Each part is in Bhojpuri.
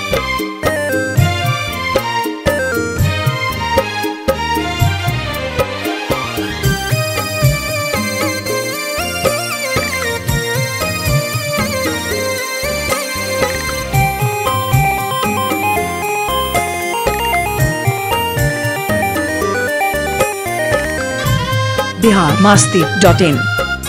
बिहार मास्ती डॉट इन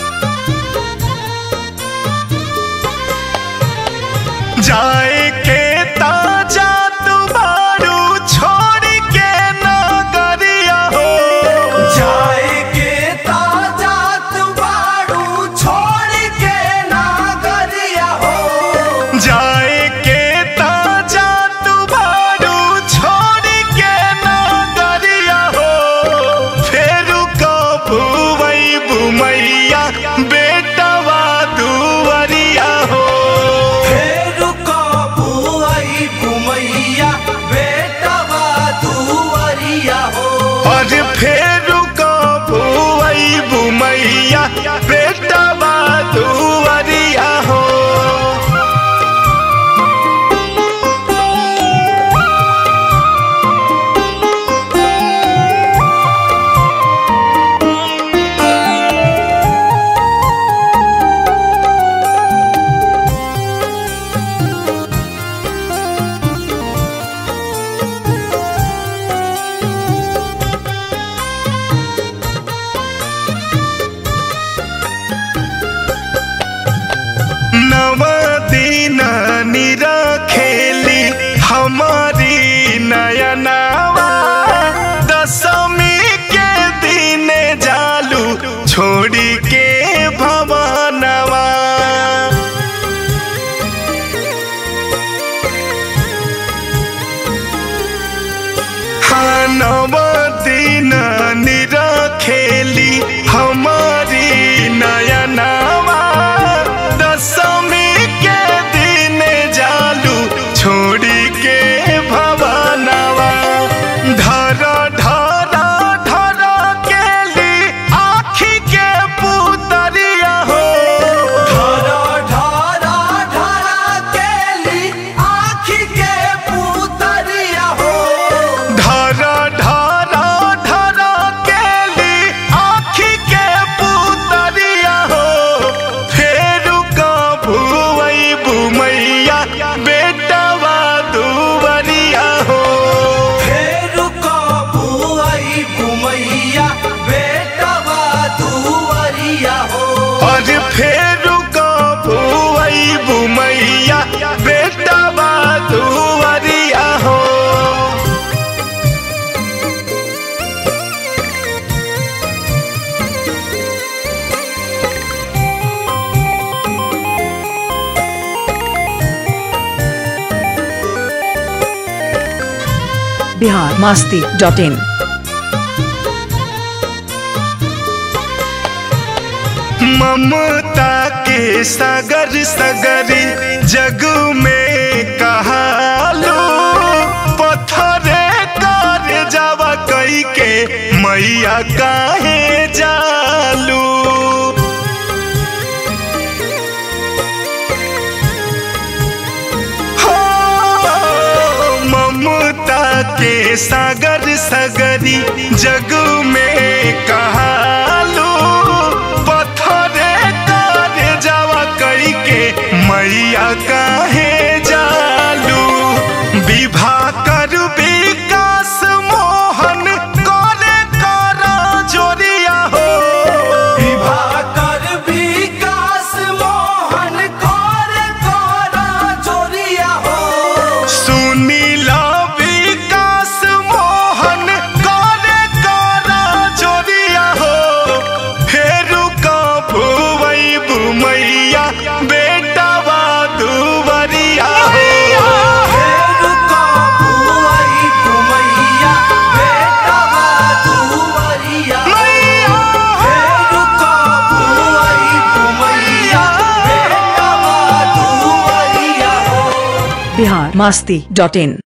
जाए के ताजा तुम्हारू छोड़ के नगरिया हो जाए के ताजा तुबाड़ू छोड़ के नागरिया हो जाए के ताजा तुम्हारू छोड़ के नगरिया हो फेर कबुवई बुमैया बेटवा दुवरिया हो फेर कबुआई घुमैया बेटवा दुवरिया हो और फेर कबुवई बुमैया बेटवा दुवरिया हो नव दिन निरखेली हमारी नयनावा दशमी के दिन जालू छोड़ी के भवनवा हाँ नव दिन निरखेली हमारी नयनावा दशमी के दिन जालू छोड़ी के भवनवा धर धर धर केली आखी के पुतरिया हो ढरा ढरा ढरा केली आँखी के पुतरिया हो धर धर धर केली आखी के पुतरिया हो फेर कबुवई बुमैया बेटवा दुवरिया हो फेर कबुआई घुमैया बेटवा दुवरिया हो और फेर कबुवई बुमैया बेटवा दुवरिया हो बिहार मास्ती डॉट इन ममता के सगर सगरी जग में कहालो पत्थरे कर जावा कई के मैया काहे जालू हो, ममता के सागर सगरी जग में कहालो पत्थरे कर जावा कई के मैया काहे जालू विवाह कर विकास मोहन करे कर जोरिया हो विभाकर विकास मोहन कर कर जोरिया हो सुनील विकास मोहन करे कर जोरिया हो फेर कबुवई बुमैया बेटवा दुवरिया हो फेर कबुआई घुमैया बेटवा दुवरिया हो फेर कबुआई घुमैया बेटवा दुवरिया हो बिहार मास्ती डॉट इन